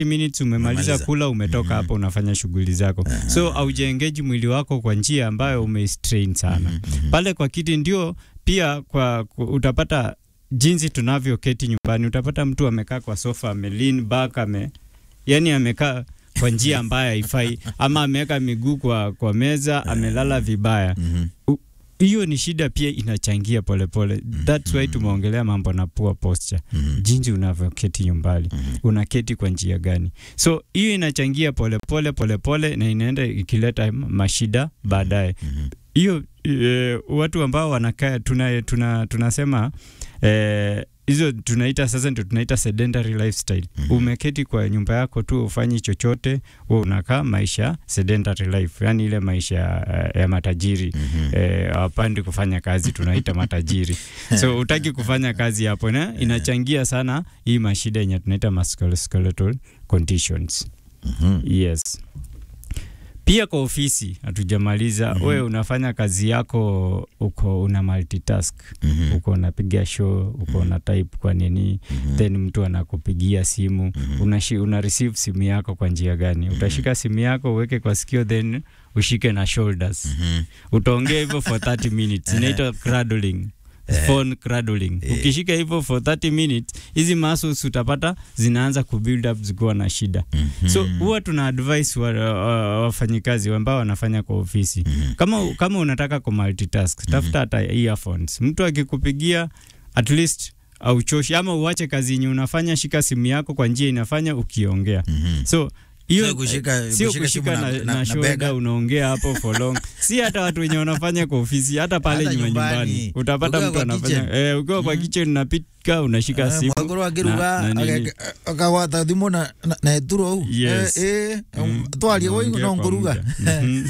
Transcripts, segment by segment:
minutes umemaliza Umemaliza. kula umetoka hapo unafanya shughuli zako so aujaengeji mwili wako kwa njia ambayo umestrain sana pale kwa kiti ndio pia kwa, kwa utapata jinsi tunavyoketi nyumbani utapata mtu amekaa kwa sofa ame lean back ame yani amekaa kwa njia ambayo haifai ama ameweka miguu kwa, kwa meza amelala vibaya Mhm. U- hiyo ni shida pia inachangia polepole pole. That's why tumeongelea mambo na poor posture Mhm. jinsi unavyoketi nyumbani unaketi kwa njia gani so hiyo inachangia polepole polepole na inaenda ikileta mashida baadaye Mhm. hiyo e, watu ambao wanakaa tuna, tuna, tunasema eh, hizo tunaita sasa ndio tunaita sedentary lifestyle Mhm. umeketi kwa nyumba yako tu ufanyi chochote wewe unakaa maisha sedentary life yani ile maisha ya, ya matajiri Mhm. eh, hawapandi kufanya kazi tunaita matajiri so utaki kufanya kazi hapo na inachangia sana hii mashida yenye tunaita musculoskeletal conditions Mhm. yes pia kwa ofisi hatujamaliza Mhm. we unafanya kazi yako uko una multitask Mhm. uko unapiga show uko una type kwa nini Mhm. then mtu anakupigia simu Mhm. unashi, una receive simu yako kwa njia gani utashika simu yako uweke kwa sikio then ushike na shoulders Mhm. utaongea hivyo for 30 minutes inaitwa cradling phone cradling Eh. ukishika hivyo for 30 minutes hizi muscles utapata zinaanza kubuild up zikiwa na shida Mhm. so huwa tuna advise wa, wa, wafanyikazi ambao wanafanya kwa ofisi Mhm. kama, kama unataka ku multitask tafuta hata earphones mtu akikupigia at least auchoshi ama uache kazi yenye unafanya shika simu yako kwa njia inafanya ukiongea Mhm. so hiyo Sio kushika- sio kushika kushika simu na, na- na, na- na shoulder bega. unaongea hapo for long si hata watu wenye wanafanya kwa ofisi hata pale Hata nyuma nyumbani. nyumbani utapata Ukiwa mtu kwa anafanya kitchen. eh, ukiwa kwa kitchen unapika unashika Eh, simu mwakuru akiruga na- na nini. aka- akagwata thimu na na- na eturo au Yes. Eh, eh, Mm, twarie woi unaongea no kwa nguruga muda. Mhm.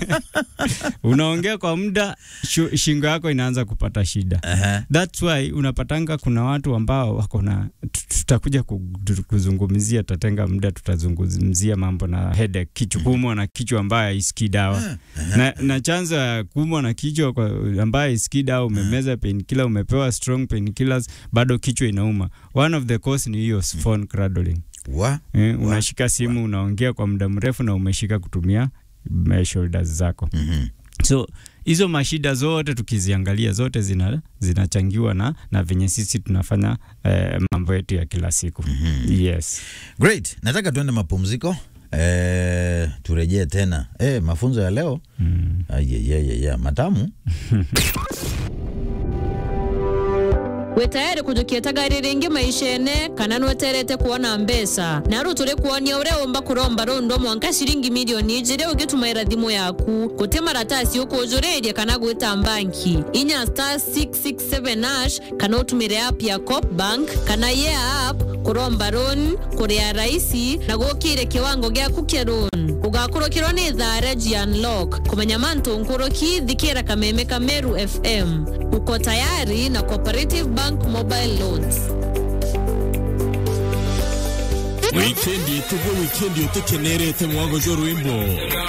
unaongea kwa muda shu- shingo yako inaanza kupata shida Aha. That's why unapatanga kuna watu ambao wako na tu- tutakuja ku- kuzungumzia, tutatenga muda tutazungumzia mambo na headache, kichwa kuumwa na kichwa ambayo haisikii dawa na, na chanzo ya kuumwa na kichwa kwa ambayo haisikii dawa, umemeza painkiller, umepewa strong painkillers, bado kichwa inauma. One of the cause ni hiyo phone cradling. wa Eh, unashika simu unaongea kwa muda mrefu na umeshika kutumia eh, shoulders zako Mhm. so hizo mashida zote tukiziangalia zote zina zinachangiwa na, na venye sisi tunafanya eh, mambo yetu ya kila siku yes Great. Nataka tuende mapumziko. Eh, turejee tena. Eh, mafunzo ya leo. mm. Ayayaya, matamu. wi tayari kujukia gari ringi maishene kana nweterete kuona mbesa naru turi kuonia uria umba kuromba rundo mwanka ciringi milioni ijiri ugitumaira thimu yaku guti maratasi ukujuriria kana gwita banki inya star 667 ash kana utumire app ya cop bank kana ye app kuromba loan kuria raisi na gukire kiwango giaku kia loan ugakurukirwo ni thaa regi unlock kumenya mantu nkuruki thikira kameme kameru fm uko tayari na cooperative bank mobile loans wikendi tugo wikendi utukenerete mwago jo rwimbo